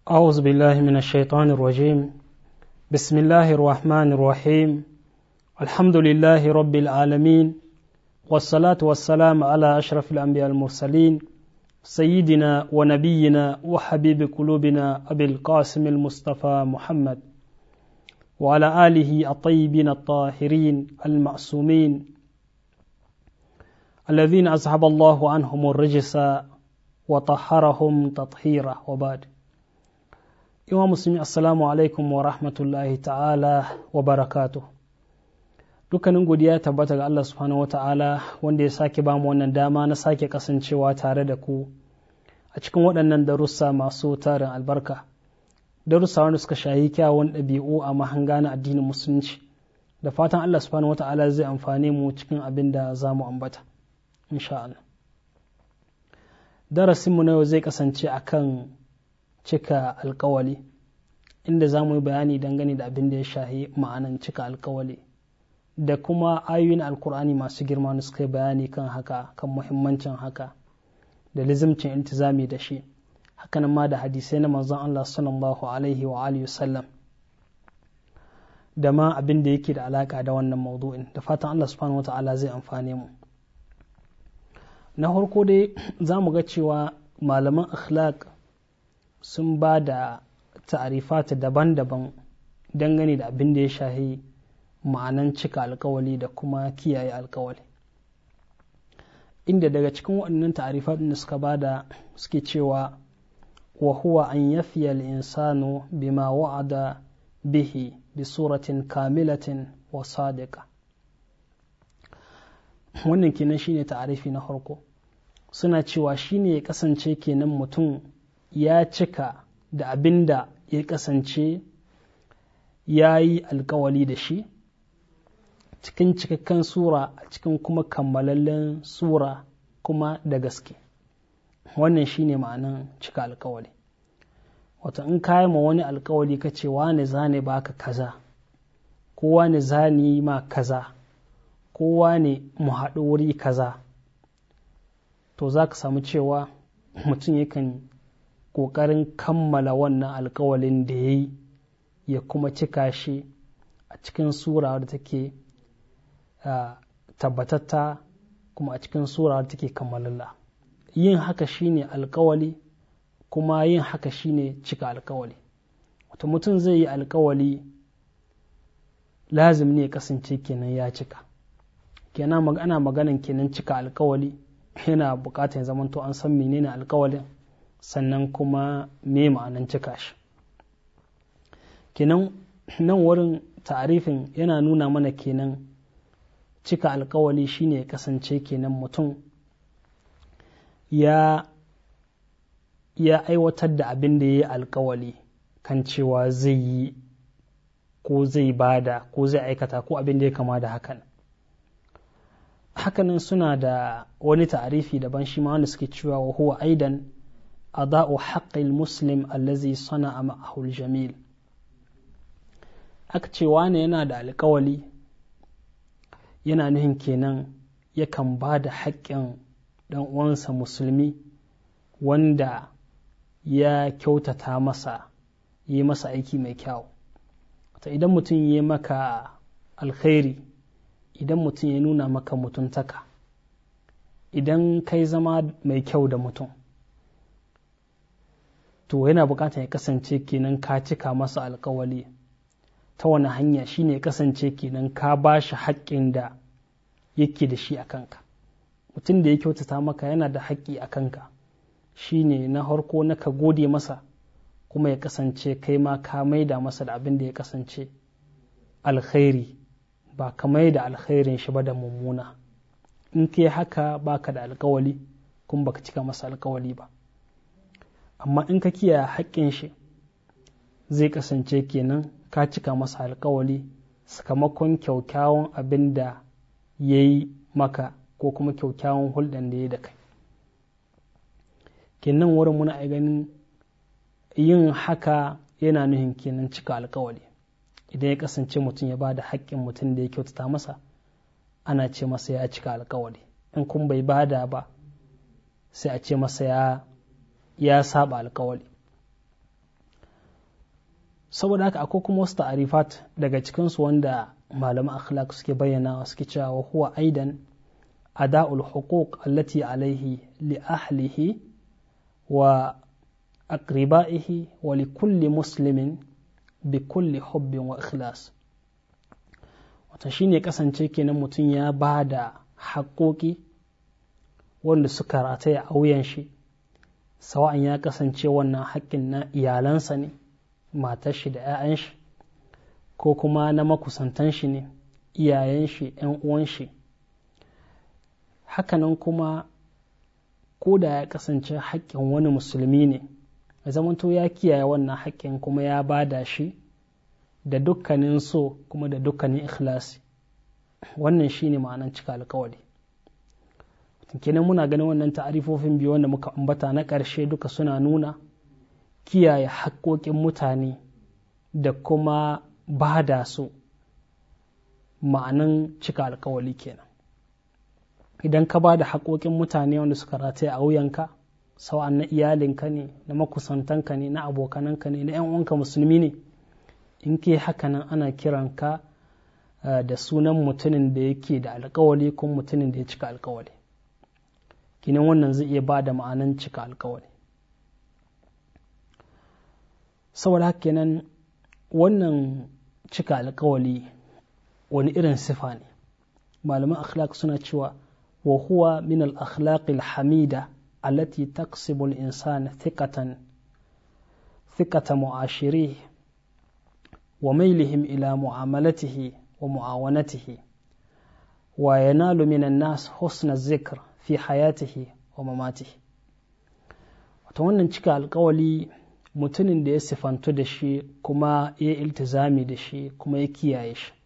أعوذ بالله من الشيطان الرجيم بسم الله الرحمن الرحيم الحمد لله رب العالمين والصلاة والسلام على أشرف الأنبياء المرسلين سيدنا ونبينا وحبيب قلوبنا أبي القاسم المصطفى محمد وعلى آله الطيبين الطاهرين المعصومين الذين أذهب الله عنهم الرجس وطهرهم تطهيرا وبعد Iwa musulmi assalamu alaikum wa rahmatullahi ta'ala wa barakatu dukkanin godiya tabbata ga Allah subhanahu wa ta'ala wanda ya sake ba mu wannan dama na sake kasancewa tare da ku a cikin waɗannan darussa masu tarin albarka darussa wanda suka shayi kyawun ɗabi'u a mahanga na addinin musulunci da fatan Allah subhanahu wa ta'ala zai amfane mu cikin abin da za mu ambata insha Allah darasinmu na yau zai kasance akan cika alkawali inda za mu yi bayani dangane da abin da ya shahi ma'anan cika alkawali da kuma ayoyin alkur'ani masu girma da suka yi bayani kan haka kan muhimmancin haka da lizimcin iltizami da shi hakanan ma da hadisai na manzon Allah sallallahu alaihi wa alihi sallam da ma abin da yake da alaka da wannan maudu'in da fatan Allah subhanahu wata'ala zai amfane mu na farko dai za mu ga cewa malaman akhlaq sun ba da ta'arifata daban-daban dangane da abin da ya shahi ma'anan cika alkawali da kuma kiyaye alkawali inda daga cikin waɗannan ta'arifat da suka ba da suke cewa wa huwa an yafiya insanu bima wa'ada bihi bi suratin kamilatin wa sadiqa wannan kenan shine ta'arifi na farko suna cewa shine ya kasance kenan mutum ya cika da abin da ya kasance ya yi alkawali da shi cikin cikakken sura a cikin kuma kammalallen sura kuma da gaske wannan shine ma'anan cika alkawali wato in kayi ma wani alkawali ka ce wane zane baka kaza ko wane zani ma kaza ko wane mu haɗu wuri kaza to za ka samu cewa mutum yakan ƙoƙarin kammala wannan alkawalin da ya yi ya kuma cika shi a cikin sura da take tabbatatta kuma a cikin sura da take kammalalla yin haka shine alkawali kuma yin haka shine cika alkawali wata mutum zai yi alkawali lazim ne ya kasance kenan ya cika kenan ana maganan kenan cika alkawali yana bukatar zamanto an san menene alkawalin sannan kuma me ma'anan cika shi kenan nan wurin ta'arifin yana nuna mana kenan cika alkawali shine ya kasance kenan mutum ya ya aiwatar da abin da ya yi alkawali kan cewa zai yi ko zai bada ko zai aikata ko abin da ya kama da hakan hakanan suna da wani ta'arifi daban shi ma wanda suke cewa wa huwa aidan ada'u haqqil muslim allazi sana'a ma'ahu jamil aka ce wane yana da alkawali yana nuhin kenan yakan ba da haƙƙin ɗan uwansa musulmi wanda ya kyautata masa yi masa aiki mai kyau ta idan mutum ya maka alkhairi idan mutum ya nuna maka mutuntaka idan kai zama mai kyau da mutum to yana bukatar ya kasance kenan ka cika masa alkawali ta wani hanya shine ya kasance kenan ka ba shi haƙƙin da yake da shi a kanka mutum da ya kyautata maka yana da haƙƙi a kanka shine na harko na ka gode masa kuma ya kasance kai ma ka maida masa da abin da ya kasance alkhairi ba ka maida alkhairin shi ba da mummuna in kai haka baka da alkawali kuma baka cika masa alkawali ba amma in ka kiyaye haƙƙin shi zai kasance kenan ka cika masa alkawali sakamakon kyaukyawan abin da ya yi maka ko kuma kyaukyawan hulɗan da ya da kai kenan wurin muna ganin yin haka yana nuhin kenan cika alkawali idan ya kasance mutum ya ba da haƙƙin mutum da ya kyautata masa ana ce masa ya cika alkawali in kun bai bada ba sai a ce masa ya ya saba alkawali saboda haka akwai kuma wasu ta'arifat daga cikinsu wanda malaman akhlaq suke bayyana suke cewa wa huwa aidan ada'ul huquq allati alaihi li ahlihi wa aqribaihi wa li kulli muslimin bi kulli hubbin wa ikhlas wata shine kasance kenan mutum ya ba da haƙoƙi wanda suka rataya a wuyan shi sawa'an ya kasance wannan haƙƙin na iyalansa ne matar shi da 'ya'yan shi ko kuma na makusantan shi ne iyayen shi 'yan uwan shi hakanan kuma ko da ya kasance haƙƙin wani musulmi ne ya zamanto ya kiyaye wannan haƙƙin kuma ya bada shi da dukkanin so kuma da dukkanin ikhlasi wannan shine ma'anan cika alkawari kenan muna ganin wannan ta'arifofin biyu wanda muka ambata na ƙarshe duka suna nuna kiyaye haƙƙoƙin mutane da kuma ba da su ma'anan cika alkawali kenan idan ka ba da haƙoƙin mutane wanda suka rataya a wuyanka sawa'an na iyalinka ne na makusantanka ne na abokananka ne na 'yan uwanka musulmi ne in ke haka nan ana kiranka da sunan mutumin da yake da alkawali ko mutumin da ya cika alkawali kinan wannan zai iya ba da ma'anan cika alkawali saboda haka kenan wannan cika alkawali wani irin sifa ne malaman akhlaq suna cewa wa huwa min al-akhlaq al-hamida allati taqsibu al-insana thiqatan thiqata mu'ashirihi wa mailihim ila mu'amalatihi wa mu'awanatihi wa yanalu min an-nas husna zikr fi hayatihi wa mamatihi wato wannan cika alkawali mutumin da ya sifantu da shi kuma ya iltizami da shi kuma ya kiyaye shi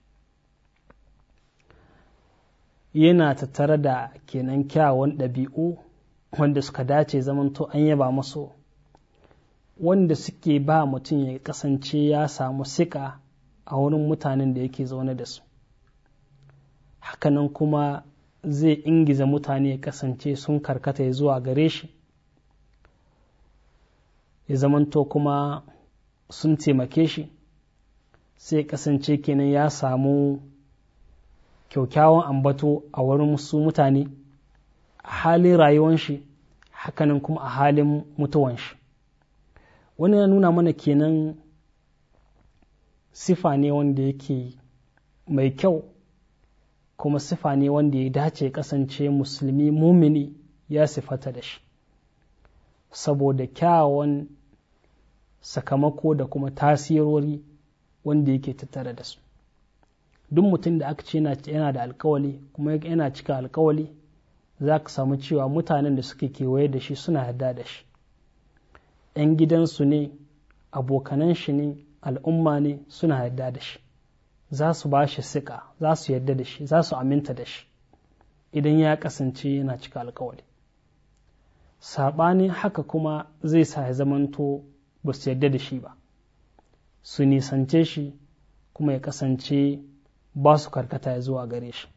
yana tattare da kenan kyawun ɗabi'u wanda suka dace zamanto an yaba masu wanda suke ba mutum ya kasance ya samu sika a wurin mutanen da yake zaune da su hakanan kuma zai ingiza mutane ya kasance sun karkata ya zuwa gare shi ya zamanto kuma sun taimake shi sai kasance kenan ya samu kyaukyawan ambato a wurin su mutane a halin rayuwan shi hakanan kuma a halin mutuwan shi wani ya nuna mana kenan sifa ne wanda yake mai kyau kuma sifa ne wanda ya dace kasance musulmi mumini ya sifata da shi saboda kyawun sakamako da kuma tasirori wanda yake tattare da su duk mutum da aka ce yana da alkawali kuma yana cika alkawali za ka samu cewa mutanen da suke kewaye da shi suna yarda da shi ‘yan gidansu ne abokanan shi ne al'umma ne suna yarda da shi za su ba shi siƙa za su yarda da shi za su aminta da shi idan ya kasance yana cika alkawali saɓanin haka kuma zai sa ya zamanto ba su yarda da shi ba su nisance shi kuma ya kasance ba su karkata ya zuwa gare shi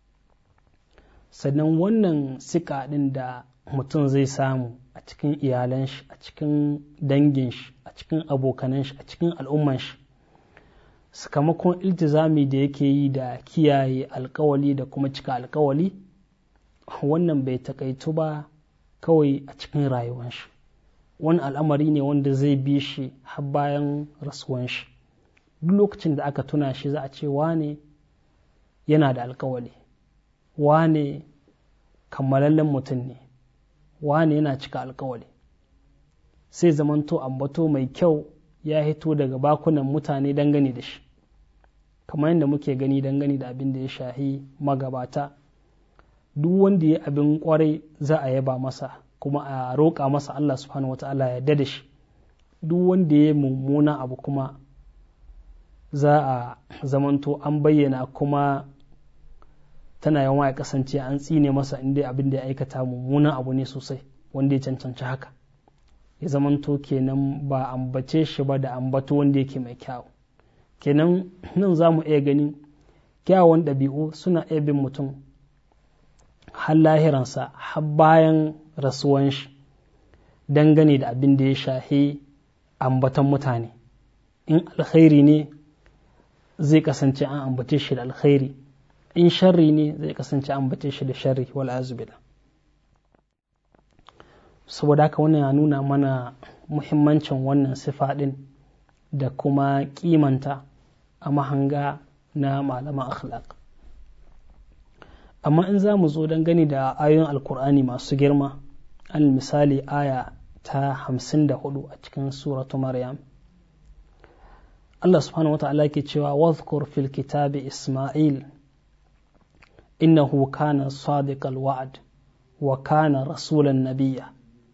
sannan wannan sika ɗin da mutum zai samu a cikin iyalan shi a cikin dangin shi a cikin abokanan shi a cikin al'umman shi sakamakon iltizami da yake yi da kiyaye alkawali da kuma cika alkawali wannan bai takaitu ba kawai a cikin rayuwan shi wani al'amari ne wanda zai bi shi har bayan rasuwan shi duk lokacin da aka tuna shi za a ce wane yana da alkawali wane kammalallen mutum ne wane yana cika alkawali sai zamanto ambato mai kyau ya hito daga bakunan mutane dangane da shi kamar yadda muke gani dangane da abin da ya shahi magabata duk wanda ya abin kwarai za a yaba masa kuma a roƙa masa Allah subhanahu wa ta'ala ya da shi duk wanda ya mummuna abu kuma za a zamanto an bayyana kuma tana yawan ya kasance an tsine masa inda abin da ya aikata mummunan abu ne sosai wanda ya cancanci haka ya zamanto kenan ba ambace shi ba da ambato wanda yake mai kyau kenan nan za mu iya ganin kyawun ɗabi'u suna iya bin mutum har lahiransa har bayan rasuwan shi dangane da abin da ya shahi ambaton mutane in alkhairi ne zai kasance an ambace shi da alkhairi in sharri ne zai kasance an ambace shi da sharri wal azubila saboda haka wannan ya nuna mana muhimmancin wannan sifa din da kuma kimanta a mahanga na malaman akhlaq amma in za mu zo don gani da ayoyin alkur'ani masu girma al misali aya ta hamsin da hudu a cikin suratu maryam Allah subhanahu wa ta'ala ke cewa wadhkur fil kitabi Ismail innahu kana sadiqal wa'd wa kana rasulan nabiyya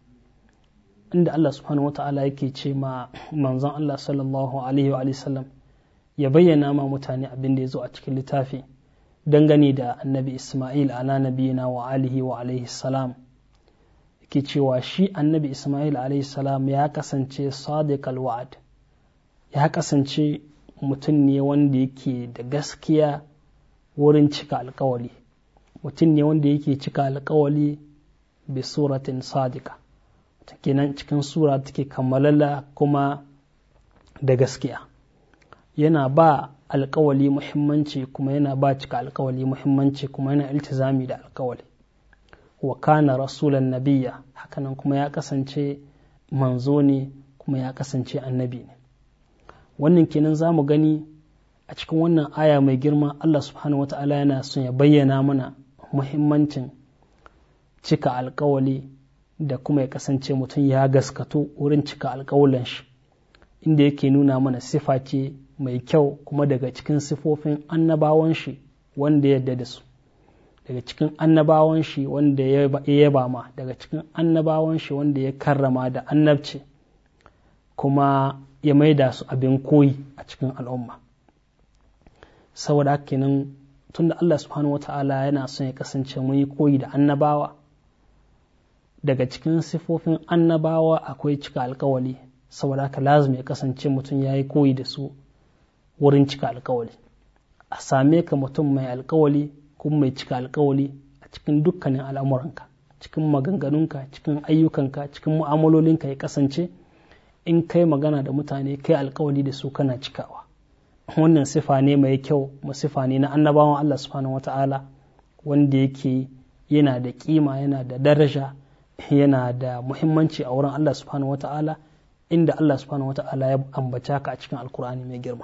inda Allah subhanahu wa ta'ala yake ce ma manzon Allah sallallahu alaihi wa sallam ya bayyana ma mutane abin da ya zo a cikin littafi dangane da annabi Ismail ala nabiyina wa alihi wa alaihi salam yake cewa shi annabi Ismail alaihi salam ya kasance sadiqal wa'd ya kasance mutum ne wanda yake da gaskiya wurin cika alkawali mutum ne wanda yake cika alkawali bi suratin sadika kenan cikin sura take kammalala kuma da gaskiya yana ba alkawali muhimmanci kuma yana ba cika alkawali muhimmanci kuma yana iltizami da alkawali wa kana rasulan nabiya hakanan kuma ya kasance manzo ne kuma ya kasance annabi ne wannan kenan za mu gani a cikin wannan aya mai girma Allah subhanahu wata'ala yana son ya bayyana mana muhimmancin cika alkawali da kuma ya kasance mutum ya gaskato wurin cika alkawalan shi inda yake nuna mana sifa ce mai kyau kuma daga cikin sifofin annabawan shi wanda ya yarda da su daga cikin annabawan shi wanda ya yaba ma daga cikin annabawan shi wanda ya karrama da annabci kuma ya maida su abin koyi a cikin al'umma saboda haka kenan tunda Allah subhanahu wata'ala yana son ya kasance mun yi koyi da annabawa daga cikin sifofin annabawa akwai cika alkawali saboda haka lazumi ya kasance mutum ya yi koyi da su wurin cika alkawali a same ka mutum mai alkawali kuma mai cika alkawali a cikin dukkanin al'amuranka cikin maganganunka cikin ayyukanka cikin mu'amalolinka ya kasance in kai magana da mutane kai alkawali da su kana cikawa wannan sifa ne mai kyau mu sifa ne na annabawan Allah subhanahu wata'ala wanda yake yana da kima yana da daraja yana da muhimmanci a wurin Allah subhanahu wata'ala inda Allah subhanahu wata'ala ya ambata ka a cikin alkur'ani mai girma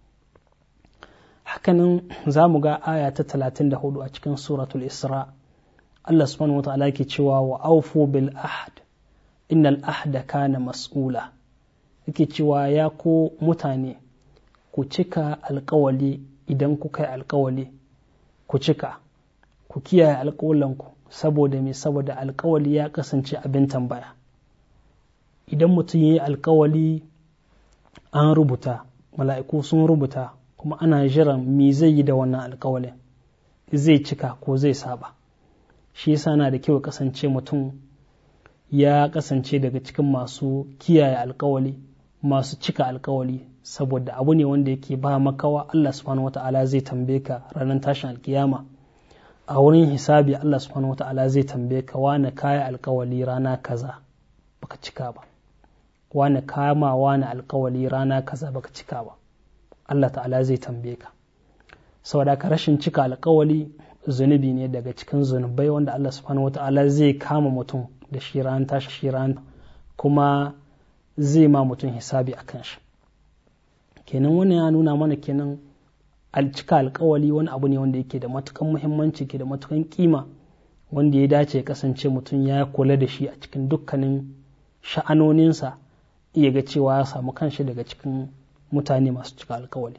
hakanan za mu ga aya ta 34 a cikin suratul isra Allah subhanahu wata'ala yake cewa wa aufu bil ahd innal ahda kana mas'ula yake cewa ya ko mutane ku cika alkawali idan kuka yi alkawali ku cika ku kiyaye alkawalanku saboda me saboda alkawali ya kasance abin tambaya idan mutum ya yi alkawali an rubuta mala'iku sun rubuta kuma ana jiran me zai yi da wannan alkawalin zai cika ko zai saba shi yasa na da kyau kasance mutum ya kasance daga cikin masu kiyaye alkawali masu cika alkawali saboda abu ne wanda yake ba makawa Allah subhanahu wata'ala zai tambaye ka ranar tashin alkiyama a wurin hisabi Allah subhanahu wata'ala zai tambaye ka wane kaya alkawali rana kaza baka cika ba wane kama wane alkawali rana kaza baka cika ba Allah ta'ala zai tambaye ka saboda ka rashin cika alkawali zunubi ne daga cikin zunubai wanda Allah subhanahu wata'ala zai kama mutum da shi ran tashi shi ran kuma zai ma mutum hisabi a kan shi kenan wannan ya nuna mana kenan cika alkawali wani abu ne wanda yake da matukan muhimmanci ke da matukan kima wanda ya dace ya kasance mutum ya kula da shi a cikin dukkanin sha'anoninsa iya ga cewa ya samu kanshi daga cikin mutane masu cika alkawali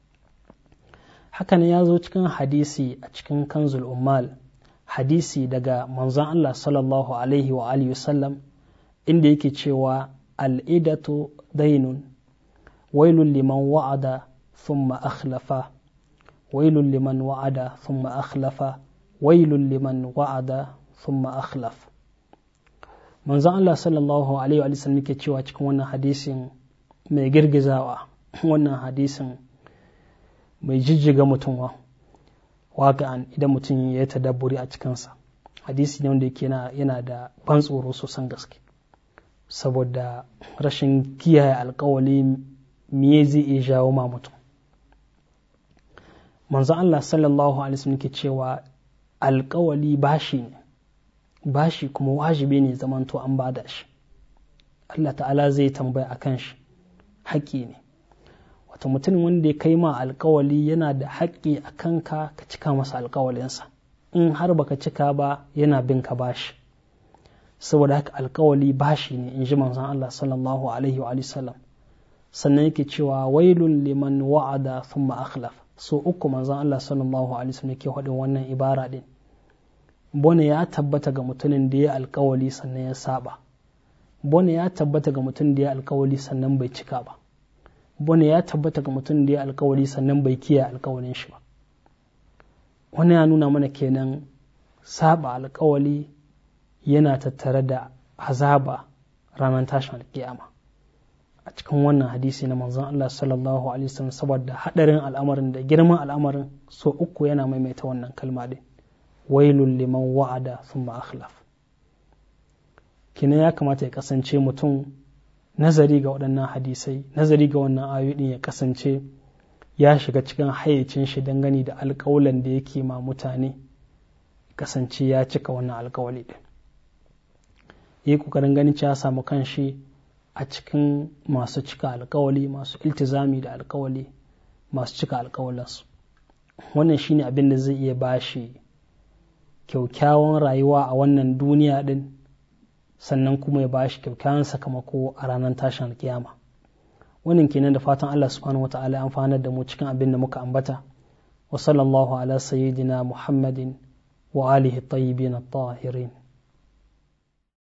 hakan ya zo cikin hadisi a cikin kanzul ummal hadisi daga manzon Allah sallallahu alaihi wa alihi wasallam inda yake cewa al'idatu dainun wailun liman wa'ada thumma akhlafa wailun liman wa'ada thumma akhlafa wailun liman wa'ada thumma akhlaf manzon Allah sallallahu alaihi wa sallam yake cewa cikin wannan hadisin mai girgizawa wannan hadisin mai jijjiga mutum wa waƙa'an idan mutum ya tadabburi a cikinsa hadisi ne wanda yake yana da ban tsoro sosan gaske saboda rashin kiyaye alkawali me zai iya jawo ma mutum manzo Allah sallallahu alaihi wasallam ke cewa alkawali bashi ne bashi kuma wajibi ne zamanto an bada shi Allah ta'ala zai tambaya akan shi haƙƙi ne wata mutum wanda ya kai ma alkawali yana da haƙƙi a kanka ka cika masa alkawalinsa in har baka cika ba yana bin ka bashi saboda haka alkawali bashi ne in ji manzon Allah sallallahu alaihi wa sallam sannan yake cewa wailun liman wa'ada thumma akhlaf so uku manzon Allah sallallahu alaihi wasallam yake faɗin wannan ibara din bone ya tabbata ga mutumin da ya alkawali sannan ya saba bone ya tabbata ga mutumin da ya alkawali sannan bai cika ba bone ya tabbata ga mutumin da ya alkawali sannan bai kiyaye alkawalin shi ba wannan ya nuna mana kenan saba alkawali yana tattare da azaba ranar tashin alkiyama a cikin wannan hadisi na manzon Allah sallallahu alaihi wasallam saboda hadarin al'amarin da girman al'amarin so uku yana maimaita wannan kalma din wailul liman wa'ada thumma akhlaf kina ya kamata ya kasance mutum nazari ga waɗannan hadisai nazari ga wannan ayoyi ya kasance ya shiga cikin hayyacin shi dangane da alƙawalan da yake ma mutane kasance ya cika wannan alƙawali din yi ƙoƙarin ganin ya samu kanshi a cikin masu cika alkawali masu iltizami da alkawali masu cika alkawalinsu wannan shine abin da zai iya bashi kyaukyawan rayuwa a wannan duniya din sannan kuma ya bashi kyaukyawan sakamako a ranar tashin alkiyama wannan kenan da fatan Allah subhanahu wata'ala ya amfanar da mu cikin abin da muka ambata wa sallallahu ala sayyidina muhammadin wa alihi tayyibin at-tahirin